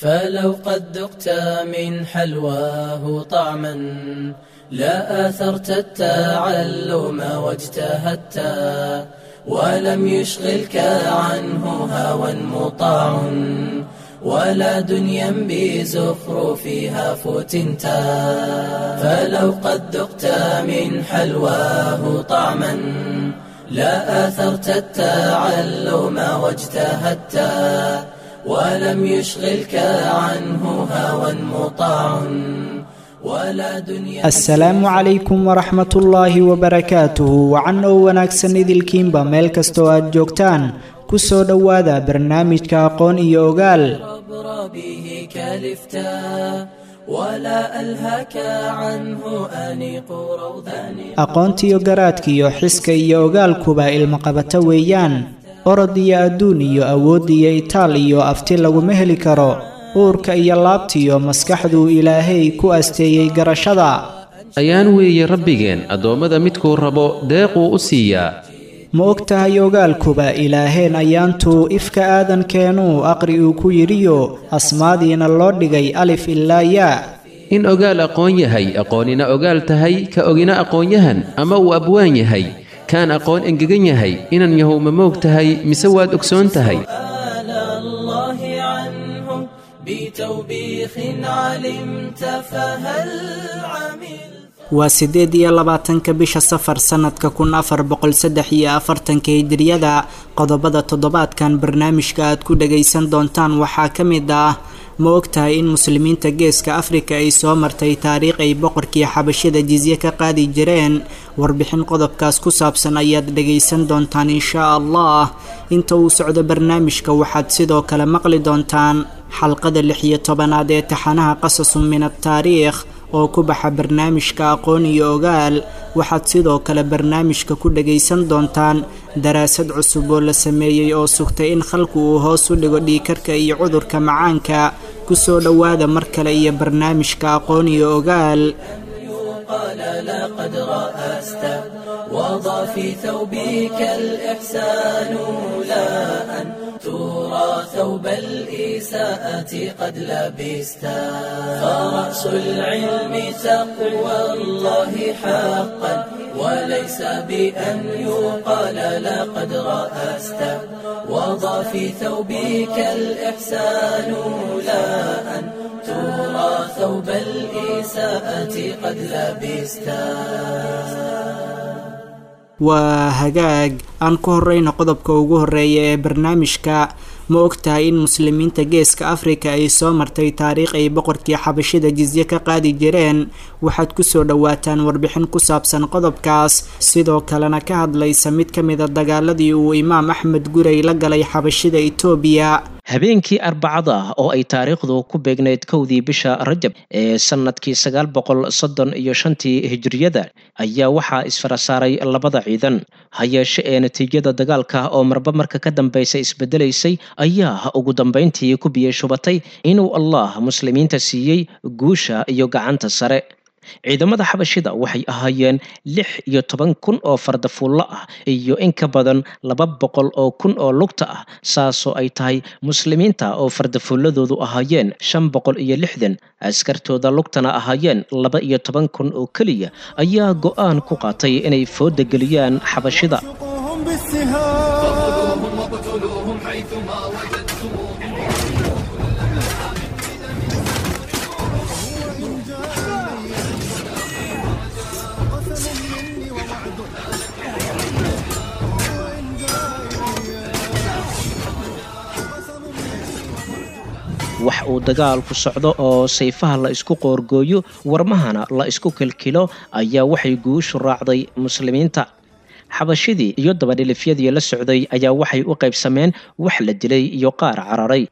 فلو قد ذقت من حلواه طعما لا آثرت التعلم واجتهدت ولم يشغلك عنه هوى مطاع ولا دنيا بزخرفها فتنتا فلو قد ذقت من حلواه طعما لا آثرت التعلم واجتهدت ولم يشغلك عنه هوى مطاع ولا دنيا asalaamu calaykum waraxmat ullaahi wabarakaatuhu wacan oo wanaagsan idilkiinba meel kastoo aad joogtaan ku soo dhowaada barnaamijka aqoon iyo ogaal عبر به كالفتا ولا ألهك عنه أنيق روضان aqoontiyo garaadkiyo xiska iyo ogaalkuba ilmaqabato weeyaan orod iyo adduun iyo awood iyo itaal iyo afti laguma heli karo uurka iyo laabtiyo maskaxduu ilaahay ku asteeyey garashada ayaan weeye rabbigeen addoommada midkuu rabo deequu u siiyaa ma og tahay ogaalkuba ilaaheen ayaantuu ifka aadankeenuu aqri uu ku yidhiyo asmaadiina loo dhigay alif ilaa yaa in ogaal aqoon yahay aqoonina ogaal tahay ka ogina aqoonyahan ama uu abwaan yahay kaan aqoon engegan yahay inan yahow ma moog tahay mise waad ogsoon tahay آل الله عنه بتوبيخ علمت فهل عمل waa siddeed iyo labaatanka bisha safar sannadka kun afar boqol saddex iyo afartanka hijriyada qodobada toddobaadkan barnaamijka aad ku dhagaysan doontaan waxaa ka mid ah ma ogtahay in muslimiinta geeska afrika ay soo martay taariikh ay boqorkii xabashada jizye ka qaadi jireen warbixin qodobkaas ku saabsan ayaad dhagaysan doontaan inshaa allah inta uu socdo barnaamijka waxaad sidoo kale maqli doontaan xalqada lix iyo tobanaad ee taxanaha qasasun min ataariikh oo ku baxa barnaamijka aqoon iyo ogaal waxaad sidoo kale barnaamijka ku dhagaysan doontaan daraasad cusub oo la sameeyey oo sugtay in khalku uu hoos u dhigo dhiikarka iyo cudurka macaanka kusoo dhowaada mar kale iyo barnaamijka aqoon iyo ogaal قال لقد رأست وضع في ثوبك الإحسان لا أن ترى ثوب الإساءة قد لبست فرأس العلم تقوى الله حقا وليس بأن يقال لقد رأست وضع في ثوبك الإحسان لا أن ترى ثوب الإساءة قد لبست waa hagaag aan ku horeyno qodobka ugu horeeya ee barnaamijka ma ogtahay in muslimiinta geeska afrika ay soo martay taariikh ay boqorkii xabashida jizye ka qaadi jireen waxaad kusoo dhowaataan warbixin ku saabsan qodobkaas sidoo kalena ka hadlaysa mid ka mida dagaaladii uu imaam axmed gurey la galay xabashida itoobiya habeenkii arbacada ah oo ay taariikhdu ku beegnayd kowdii bisha rajab ee sannadkii sagaal boqol soddon iyo shantii hijriyada ayaa waxaa isfarasaaray labada ciidan ha yeeshe ee natiijada dagaalka oo marba marka ka dambeysa isbedelaysay ayaa ugu dambeyntii ku biyey shubatay inuu allah muslimiinta siiyey guusha iyo gacanta sare ciidamada xabashida waxay ahaayeen lix iyo toban kun oo fardafuullo ah iyo in ka badan laba boqol oo kun oo lugta ah saasoo ay tahay muslimiinta oo fardafuulladoodu ahaayeen shan boqol iyo lixdan askartooda lugtana ahaayeen laba iyo toban kun oo keliya ayaa go-aan ku qaatay inay fooda geliyaan xabashida وارزقوهم بالسهام wax uu dagaalku socdo oo sayfaha la isku qoorgooyo warmahana la isku kilkilo ayaa waxay guushu raacday muslimiinta xabashidii iyo dabadhilifyadii la socday ayaa waxay u qaybsameen wax la dilay iyo qaar cararay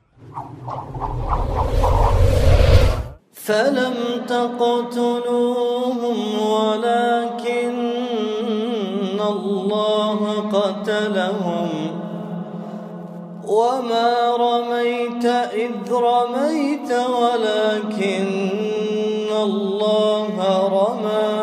فلم تقتلوهم ولكن الله قتلهم وما رميت إذ رميت ولكن الله رمى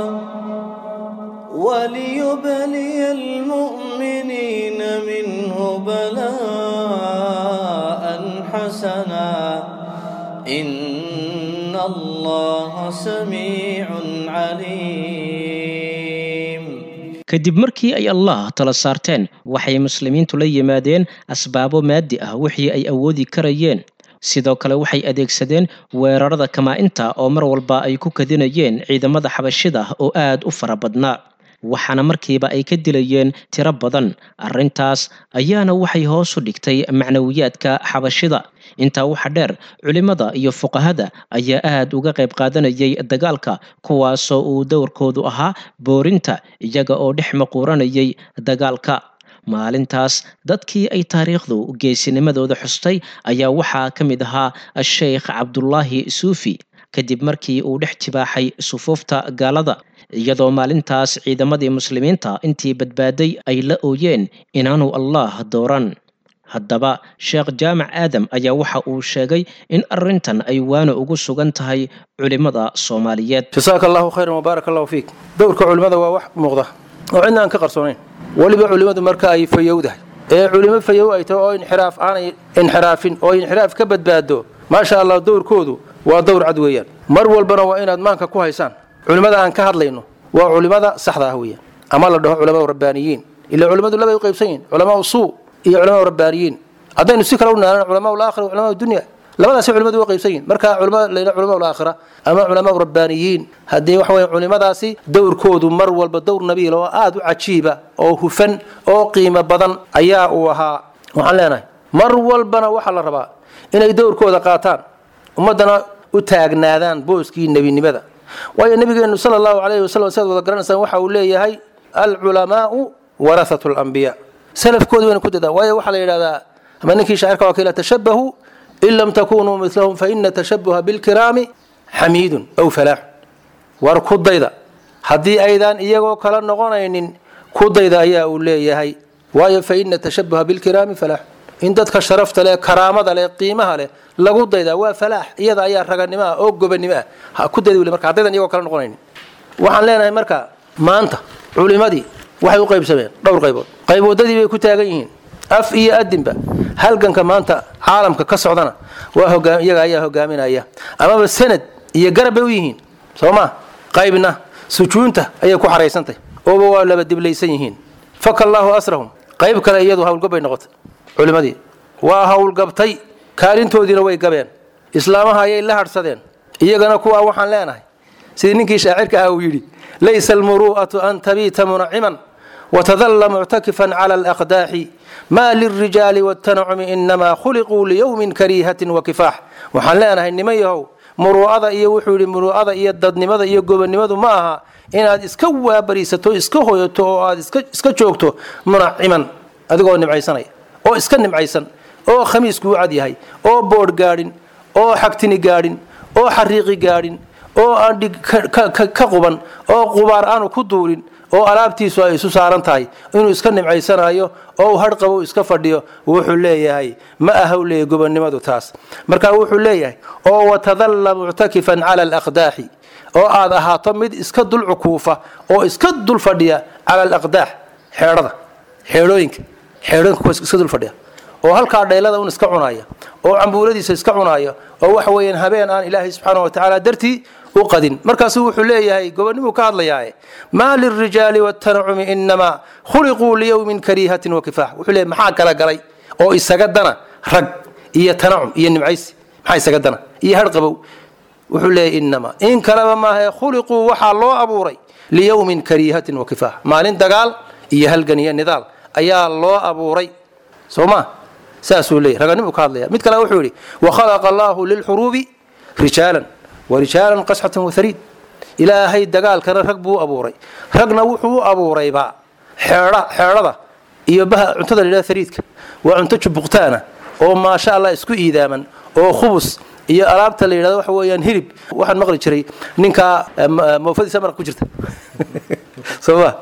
وليبلي المؤمنين منه بلاء حسنا إن الله سميع عليم kadib markii ay allah tala saarteen waxay muslimiintu la yimaadeen asbaabo maadi ah wixii ay awoodi karayeen sidoo kale waxay adeegsadeen weerarada kamaa-inta oo mar walba ay ku kadinayeen ciidamada xabashida oo aad u fara badnaa waxaana markiiba ay ka dilayeen tiro badan arrintaas ayaana waxay hoos u dhigtay macnawiyaadka xabashida intaa waxa dheer culimmada iyo fuqahada ayaa aad uga qayb qaadanayay dagaalka kuwaasoo uu dowrkoodu ahaa boorinta iyaga oo dhex maquuranayay dagaalka maalintaas dadkii ay taariikhdu geesinimadooda xustay ayaa waxaa ka mid ahaa sheikh cabdulaahi suufi kadib markii uu dhex jibaaxay sufuufta gaalada iyadoo maalintaas ciidamadii muslimiinta intii badbaaday ay la ooyeen inaanu allah dooran haddaba sheekh jaamac aadam ayaa waxa uu sheegay in arrintan ay waana ugu sugan tahay culimmada soomaaliyeed jasaaka allahu khayran wabaarak allahu fiik dowrka culimmada waa wax muuqda oo cidna aan ka qarsoonayn weliba culimmadu marka ay fayowdahay ee culimo fayow ay tahay oo inxiraaf aanay inxiraafin oo inxiraaf ka badbaado maasha allah dowrkoodu waa dowr cad weeyaan mar walbana waa inaad maanka ku haysaan culimmada aan ka hadlayno waa culimmada saxda ah weeyaan ama la dhaho culamaa rabbaaniyiin ila culimmadu labay u qaybsan yihin culamaa suu iyo culamaa rabbaaniyiin haddaynu si kale u naalan culamaa laakhira wa culamaa dunya labadaasi culimadu waa qaybsan yihin marka culimada layla culamaa laakhira ama culamaa rabbaaniyiin haddii waxa weeye culimadaasi dowrkoodu mar walba dowr nabiil oo aad u cajiiba oo hufan oo qiimo badan ayaa uu ahaa waxaan leenahay mar walbana waxaa la rabaa inay dowrkooda qaataan ummaddana u taagnaadaan booskii nebinimada waayo nabigeenu sala allahu calayhi wasalam siaad wada garanaysaan waxa uu leeyahay alculamaau warahatu lambiya salafkooda wayna ku dadaan waayo waxaa la yidhahdaa ama ninkii shaacirka waa kila tashabbahu in lam takunuu milahum faina tashabuha bilkiraami xamiidun aw falaaxun war ku dayda haddii aydaan iyagoo kala noqonaynin ku dayda ayaa uu leeyahay waayo faina tashabuha bilkiraami falaaxun in dadka sharafta leh karaamada leh qiimaha leh lagu daydaa waa falaax iyada ayaa raganimo ah oo gobanimo ah ha ku dayda weli marka haddaydan iyagoo kala noqonaynin waxaan leenahay marka maanta culimadii waxay u qaybsameen dhowr qaybood qayboodadii bay ku taagan yihiin af iyo adinba halganka maanta caalamka ka socdana waa iyaga ayaa hogaaminaya amaba sanad iyo garab bay u yihiin soo ma qaybna sujuunta ayay ku xaraysantahy ooba waa laba diblaysan yihiin faka allaahu asrahum qayb kale iyadu hawlgab bay noqotay culimadii waa hawlgabtay kaalintoodiina way gabeen islaamaha ayay la hadhsadeen iyagana kuwaa waxaan leenahay sidii ninkii shaacirka ah uu yidhi laysa almuru'atu an tabiita munaciman watadalla muctakifan cala alaqdaaxi ma lilrijaali wاtanacumi inamaa khuliquu liyowmin kariihatin wakifaax waxaan leenahay niman yahow muruu'ada iyo wuxuu yidhi muruu'ada iyo dadnimada iyo gobonnimadu ma aha inaad iska waabariisato iska hoyato oo aad iska joogto munaciman adigoo nimcaysanaya oo iska nimcaysan oo khamiiskuu cad yahay oo boodh gaadhin oo xagtini gaadhin oo xariiqi gaadhin oo aan dhig ka quban oo qubaar aanu ku duulin oo alaabtiisu ay isu saaran tahay inuu iska nimcaysanayo oo uu hadhqabo iska fadhiyo wuxuu leeyahay ma ahaw leeya gobonnimadu taas marka wuxuu leeyahay oo watadalla muctakifan cala alaqdaaxi oo aad ahaato mid iska dul cukuufa oo iska dul fadhiya cala alaqdaax xeedhada xeedhooyinka xeedhooyinka kuwa iska dul fadhiya oo halkaa dhaylada un iska cunaya oo cambuuladiisa iska cunaya oo waxa weeyaan habeen aan ilaahay subxaana wa tacaala dartii u qadin markaasuu wuxuu leeyahay gobonnimuu ka hadlayaaye maa lilrijaali wاtanacumi inamaa khuliquu liyowmin kariihatin wakifaax wuxuu leeyahy maxaa kala galay oo isaga dana rag iyo tanacum iyo nimcaysi maxaa isaga dana iyo harqabow wuxuu leeyahy inamaa in kaleba maahae khuliquu waxaa loo abuuray liyowmin kariihatin wakifaax maalin dagaal iyo halgan iyo nidaal ayaa loo abuuray soo ma saasuu leeyahy raganimuu ka hadlaya mid kale wuxuu yidhi wakhalaqa allaahu lilxuruubi rijaalan warijaalan qasxatan wathariid ilaahay dagaalkana rag buu u abuuray ragna wuxuu u abuurayba xeedhada iyo baha cuntada la yidhahda hariidka waa cunto jubuqtaana oo maasha allah isku iidaaman oo khubus iyo alaabta la yidhahdo waxa weeyaan hilib waxaan maqli jiray ninkaa moofadiisa maraq ku jirta soo ma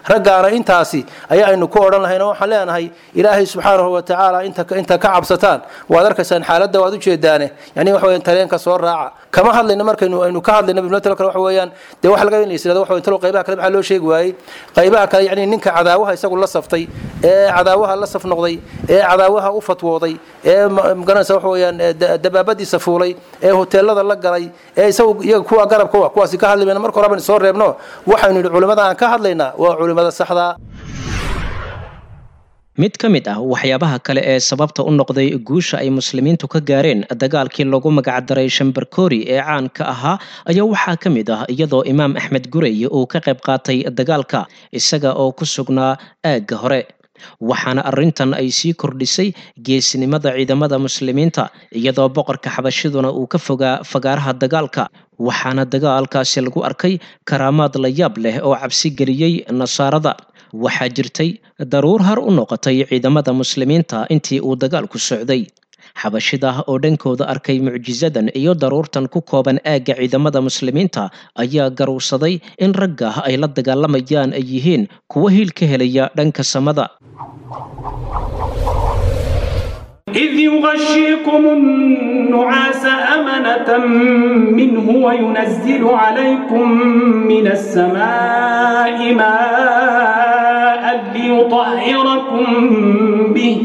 raggaana intaasi ayaa aynu ku odhan lahayn oo waxaan leenahay ilaahay subxaanahu wa tacaala inta inta ka cabsataan waad arkaysaan xaaladda waad ujeedaane yani waxa weeyaan tareenka soo raaca kama hadlayno markaynu aynu ka hadlayno bimnatalo kale waxa weeyaan dee waxa laga in la yisirado waxa weyn talo qaybaha kale maxaa loo sheegi waayey qaybaha kale yani ninka cadaawaha isagu la saftay ee cadaawaha la saf noqday ee cadaawaha u fatwooday ee magaranaysa waxa weeyaan dabaabadiisa fuulay ee hoteelada la galay ee isagu iyaga kuwa garabka wa kuwaasi ka hadli mayna marka hore baan soo reebno waxaynu yidhi culimmada aan ka hadlaynaa waa culimmada saxdaa mid ka mid ah waxyaabaha kale ee sababta u noqday guusha ay muslimiintu ka gaareen dagaalkii lagu magacdaray shambarkori ee caanka ahaa ayaa waxaa ka mid ah iyadoo imaam axmed gurey uu ka qayb qaatay dagaalka isaga oo ku sugnaa aagga hore waxaana arrintan ay sii kordhisay geesinimada ciidamada muslimiinta iyadoo boqorka xabashiduna uu ka fogaa fagaaraha dagaalka waxaana dagaalkaasi lagu arkay karaamaad la yaab leh oo cabsi geliyey nasaarada waxaa jirtay daruur har u noqotay ciidamada muslimiinta intii uu dagaalku socday xabashida oo dhankooda arkay mucjisadan iyo daruurtan ku kooban aagga ciidamada muslimiinta ayaa garuursaday in ragga ay la dagaalamayaan ay yihiin kuwa hiil ka helaya dhanka samada إذ يغشيكم النعاس أمنة منه وينزل عليكم من السماء ماء ليطهركم به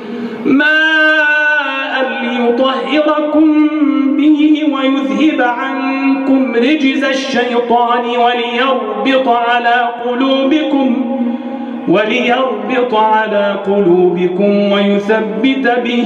ماء ليطهركم به ويذهب عنكم رجز الشيطان وليربط على قلوبكم وليربط على قلوبكم ويثبت به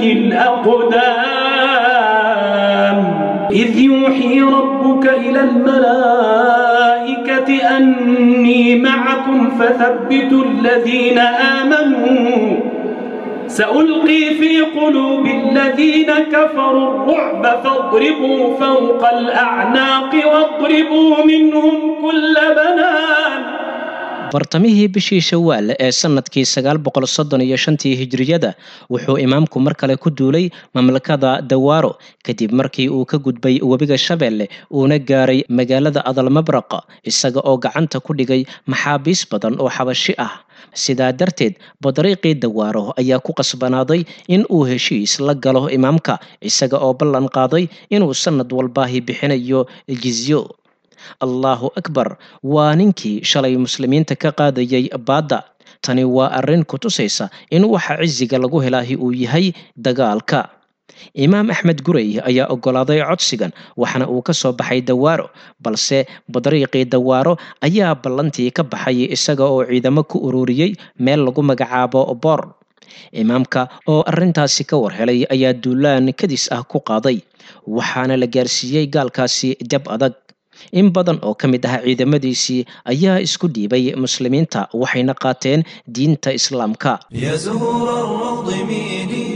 الأقدام إذ يوحي ربك إلى الملائكة أني معكم فثبتوا الذين آمنوا سألقي في قلوب الذين كفروا الرعب فاضربوا فوق الأعناق واضربوا منهم كل بنان bartamihii bishii shawaal ee sanadkii sagaal boqol soddon iyo shantii hijriyada wuxuu imaamku mar kale ku duulay mamlakada dawaaro kadib markii uu ka gudbay webiga shabeelle uuna gaaray magaalada adalmabraq isaga oo gacanta ku dhigay maxaabiis badan oo xabashi ah sidaa darteed badariiqii dawaaro ayaa ku qasbanaaday in uu heshiis la galo imaamka isaga oo ballan qaaday inuu sanad walbaahi bixinayo jizyo allahu akbar waa ninkii shalay muslimiinta ka qaadayay baadda tani waa arrin ku tusaysa in waxa cisiga lagu helaahi uu yahay dagaalka imaam axmed gurey ayaa oggolaaday codsigan waxaana uu ka soo baxay dawaaro balse badariiqii dawaaro ayaa ballantii ka baxay isaga oo ciidamo ku ururiyey meel lagu magacaabo boor imaamka oo arrintaasi ka war helay ayaa duulaan kadis ah ku qaaday waxaana la gaarsiiyey gaalkaasi dab adag in badan oo ka mid ah ciidamadiisii ayaa isku dhiibay muslimiinta waxayna qaateen diinta islaamka يا زهور الروض ميدي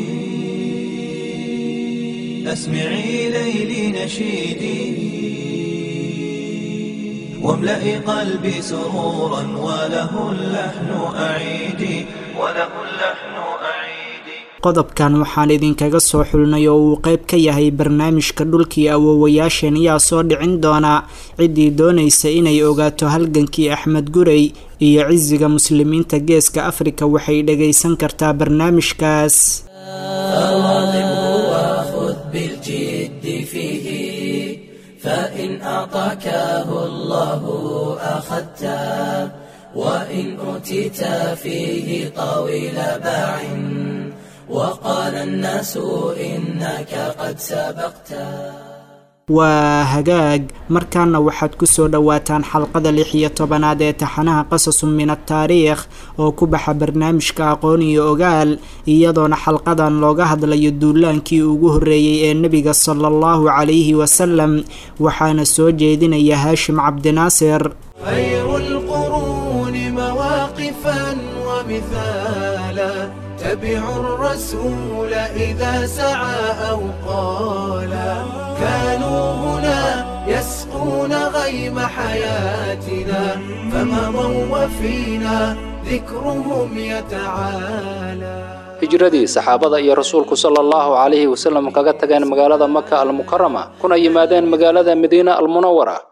أسمعي ليلي نشيدي واملئي قلبي سرورا وله اللحن أعيدي وله اللحن أعيدي qodobkan waxaan idinkaga soo xulnay oo uu qayb ka yahay barnaamijka dhulkii awoowayaasheen ayaa soo dhicin doona ciddii doonaysa inay ogaato halgankii axmed gurey iyo cisiga muslimiinta geeska afrika waxay dhagaysan kartaa barnaamijkaas فواظبه وخذ بالجد فيه فإن أعطاكه الله أخذته وإن أوتيت فيه طويل باع وقال الناس إنك قد سبقته waa hagaag markaana waxaad kusoo dhowaataan xalqada lix iyo tobanaad ee taxanaha qasasun min ataariikh oo ku baxa barnaamijka aqoon iyo ogaal iyadoona xalqadan looga hadlayo duulaankii ugu horreeyey ee nebiga sala allahu calayhi wasalam waxaana soo jeedinaya haashim cabdinaasir خير القرون مواقفا ومثالا تبعوا الرسول إذا سعى أو قالا كانوا هنا يسقون غيم حياتنا فمضوا وفينا ذكرهم يتعالى hijradii saxaabada iyo rasuulku sala allahu calayhi wasalam kaga tageen magaalada maka almukarama kuna yimaadeen magaalada madiina almunawara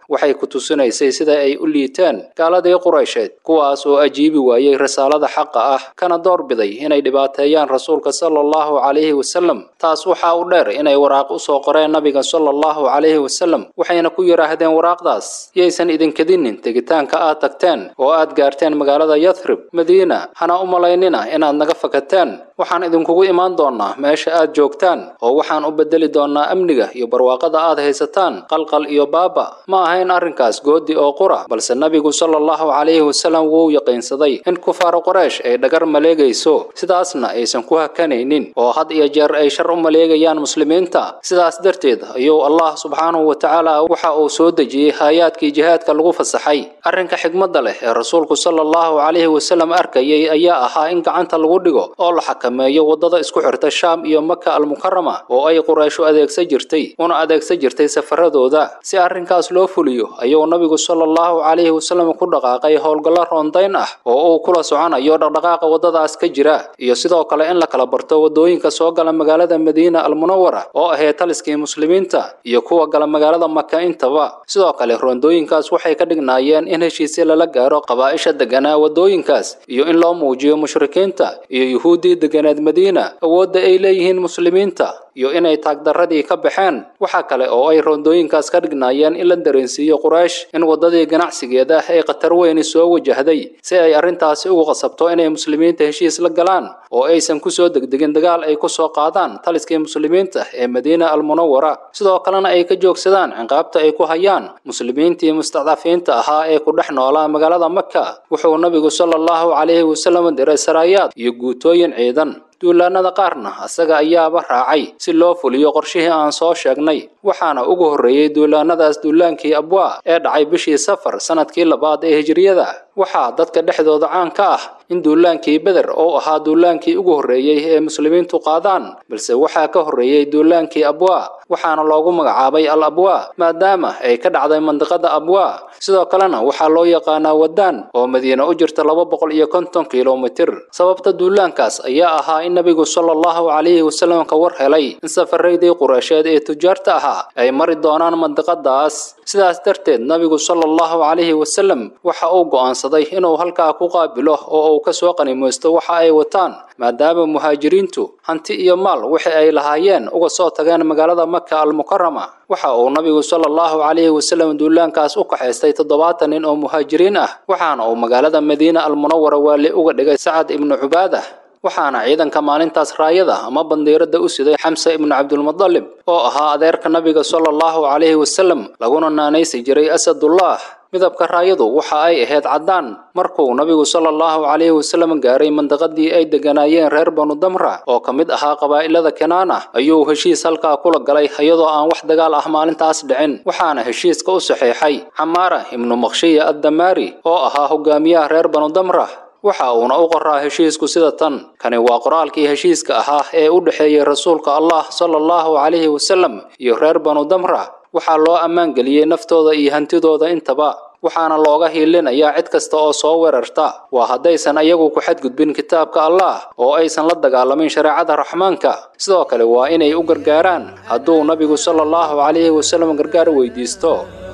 waxay ku tusinaysay sida ay u liiteen gaaladii quraysheed kuwaas oo ajiibi waayey risaalada xaqa ah kana doorbiday inay dhibaateeyaan rasuulka sala allahu calayhi wasalam taas waxaa u dheer inay waraaq u soo qoreen nabiga sala allahu calayhi wasalam waxayna ku yidhaahdeen waraaqdaas yaysan idinkadinin tegitaanka aad tagteen oo aad gaarteen magaalada yathrib madiina hana u malaynina inaad naga fakateen waxaan idinkugu imaan doonnaa meesha aad joogtaan oo waxaan u bedeli doonnaa amniga iyo barwaaqada aad haysataan qalqal iyo baaba ma ahayn arrinkaas goodi oo qura balse nabigu sala allahu calayhi wasalam wuu yaqiinsaday in kufaara qoraysh ay dhagar maleegayso sidaasna aysan ku hakanaynin oo had iyo jeer ay shar u maleegayaan muslimiinta sidaas darteed ayuu allah subxaanahu wa tacaala waxa uu soo dejiyey haayaadkii jihaadka lagu fasaxay arrinka xigmadda leh ee rasuulku sala allahu calayhi wasalam arkayay ayaa ahaa in gacanta lagu dhigo oo la xakameeyo waddada isku xirta shaam iyo maka almukarama oo ay qurayshu adeegsan jirtay una adeegsan jirtay safaradooda si arrinkaas loo fuliyo ayuu nabigu sala allahu calayhi wasalam ku dhaqaaqay howlgallo roondayn ah oo uu kula soconayo dhaqdhaqaaqa waddadaas ka jira iyo sidoo kale in la kala barto waddooyinka soo gala magaalada madiina almunawara oo ahee taliskii muslimiinta iyo kuwa gala magaalada maka intaba sidoo kale roondooyinkaas waxay ka dhignaayeen in heshiisya lala gaaro qabaa'isha deganaa waddooyinkaas iyo in loo muujiyo mushrikiinta iyo yuhuuddii deganeed madiina awoodda ay leeyihiin muslimiinta iyo inay taagdarradii ka baxeen waxaa kale oo ay roondooyinkaas ka dhignaayeen in la dareensiiyo quraysh in waddadii ganacsigeeda ay khatar weyni soo wajahday si ay arrintaasi ugu qasabto inay muslimiinta heshiis la galaan oo aysan ku soo degdegin dagaal ay ku soo qaadaan taliskii muslimiinta ee madiina almunawara sidoo kalena ay ka joogsadaan ciqaabta ay ku hayaan muslimiintii mustacdafiinta ahaa ee ku dhex noolaa magaalada maka wuxuu nabigu sala allahu calayhi wasalam diray saraayaad iyo guutooyin ciidan duulaanada qaarna asaga ayaaba raacay si loo fuliyo qorshihii aan soo sheegnay waxaana ugu horreeyey duulaanadaas duulaankii abwaa ee dhacay bishii safar sanadkii labaad ee hijriyada waxaa dadka dhexdooda caan ka ah in duulaankii beder oo ahaa duulaankii ugu horreeyey ee muslimiintu qaadaan balse waxaa ka horreeyey duulaankii abwaa waxaana loogu magacaabay al abwaa maadaama ay ka dhacday mandiqada abwaa sidoo kalena waxaa loo yaqaanaa wadaan oo madiina u jirta laba boqol iyo konton kilomitir sababta duulaankaas ayaa ahaa in nabigu sala allahu calayhi wasalam ka war helay in safaraydii qureysheed ee tujaarta ahaa ay mari doonaan mandiqadaas sidaas darteed nabigu sala allahu calayhi wasalam waxa uu go'aansaday inuu halkaa ku qaabilo oo uu ka soo qanimaysto waxa ay wataan maadaama muhaajiriintu hanti iyo maal wixii ay lahaayeen uga soo tageen magaalada maka almukarama waxa uu nabigu sala allahu calayhi wasalam duulaankaas u kaxaystay toddobaatan nin oo muhaajiriin ah waxaana uu magaalada madiina almunawara waali uga dhigay sacad ibnu cubaadah waxaana ciidanka maalintaas raayada ama bandiirada u siday xamse ibnu cabdulmudalib oo ahaa adeerka nabiga sala allahu calayhi wasalam laguna naanaysi jiray asadullah midabka raayadu waxa ay ahayd caddaan markuu nabigu sala allahu calayhi wasalam gaaray mandiqadii ay deganaayeen reer banu damra oo ka mid ahaa qabaa'ilada kanaana ayuu heshiis halkaa kula galay iyadoo aan wax dagaal ah maalintaas dhicin waxaana heshiiska u saxeexay camaara ibnu makhshiya addamaari oo ahaa hogaamiyaha reer banu damra waxa uuna u qoraa heshiisku sida tan kani waa qoraalkii heshiiska ahaa ee u dhexeeyey rasuulka allah sala allahu calayhi wasalam iyo reer banu damra waxaa loo ammaan geliyey naftooda iyo hantidooda intaba waxaana looga hiilinayaa cid kasta oo soo weerarta waa haddaysan ayagu ku xadgudbin kitaabka allah oo aysan la dagaalamin shareecada raxmaanka sidoo kale waa inay u gargaaraan hadduu nabigu sala allahu calayhi wasalam gargaar weydiisto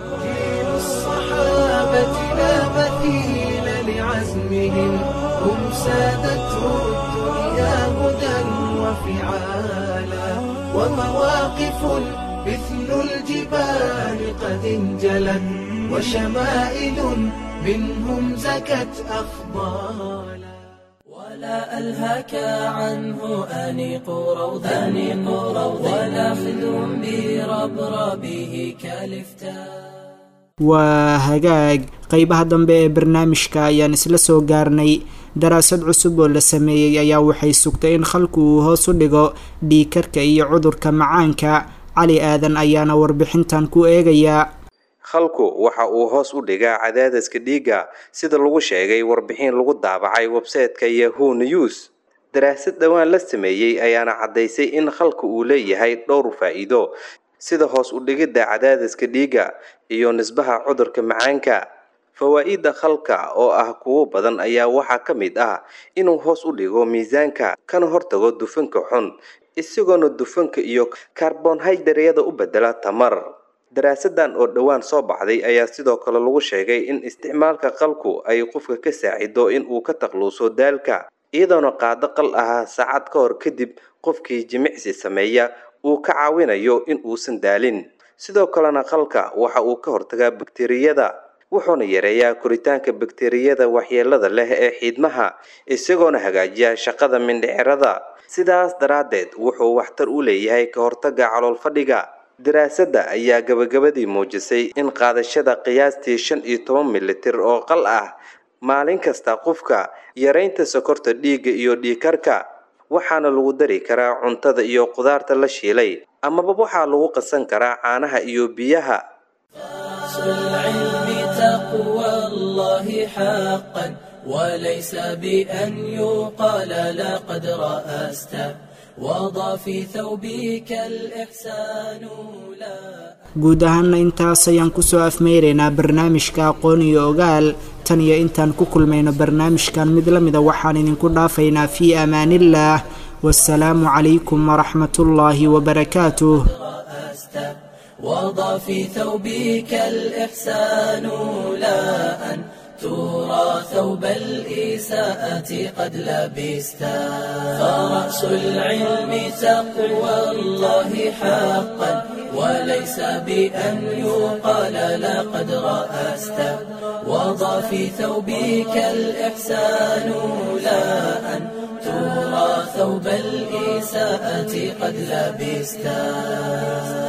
هم سادته الدنيا هدى وفعالا ومواقف مثل الجبال قد انجلت وشمائل منهم زكت أفضالا ولا ألهك عنه أنيق روض أنيق روض ولا خذ بربربه كالفتاء waa hagaag qeybaha dambe ee barnaamijka ayaan isla soo gaarnay daraasad cusub oo la sameeyey ayaa waxay sugtay in khalku uu hoos u dhigo dhiikarka iyo cudurka macaanka cali aadan ayaana warbixintan ku eegayaa khalku waxa uu hoos u dhigaa cadaadiska dhiigga sida lagu sheegay warbixin lagu daabacay websayte-ka yahoo news daraasad dhowaan la sameeyey ayaana caddaysay in khalku uu leeyahay dhowr faa-iido sida hoos u dhigidda cadaadiska dhiigga iyo nisbaha cudurka macaanka fawaa-idda khalka oo ah kuwo badan ayaa waxaa ka mid ah inuu hoos u dhigo miisaanka kana hortago dufanka xun isagoona dufanka iyo karbonhaydaryada u bedela tamar daraasadan oo dhowaan soo baxday ayaa sidoo kale lagu sheegay in isticmaalka qalku ay qofka ka saacido in uu ka takluuso daalka iyadoona qaado qal ahaa saacad ka hor kadib qofkii jimicsi sameeya uu ka caawinayo in uusan daalin sidoo kalena qalka waxa uu ka hortagaa bakteriyada wuxuuna yareeyaa koritaanka bakteriyada waxyeelada leh ee xiidmaha isagoona hagaajiya shaqada mindhicirada sidaas daraaddeed wuxuu waxtar u leeyahay ka hortaga calool fadhiga daraasadda ayaa gabagabadii muujisay in qaadashada qiyaastii shan iyo toban militir oo qal ah maalin kasta qofka yaraynta sokorta dhiigga iyo dhiigkarka waxaana lagu dari karaa cuntada iyo qudaarta la shiilay amaba waxaa lagu qasan karaa caanaha iyo biyaha وليس بأن يقال لقد رأست وضع في ثوبك الإحسان لا guud ahaana intaas ayaan kusoo afmeyraynaa barnaamijka aqoon iyo ogaal tan iyo intaan ku kulmayno barnaamijkan mid la mida waxaan idinku dhaafaynaa fii amaaniillaah wasalaamu calaykum waraxmatullaahi wabarakaatuh وضع في ثوبك الإحسان لا أن ترى ثوب الإساءة قد لبستا فرأس العلم تقوى الله حقا وليس بأن يقال لقد رأست وضع في ثوبك الإحسان لا أن ترى ثوب الإساءة قد لبستا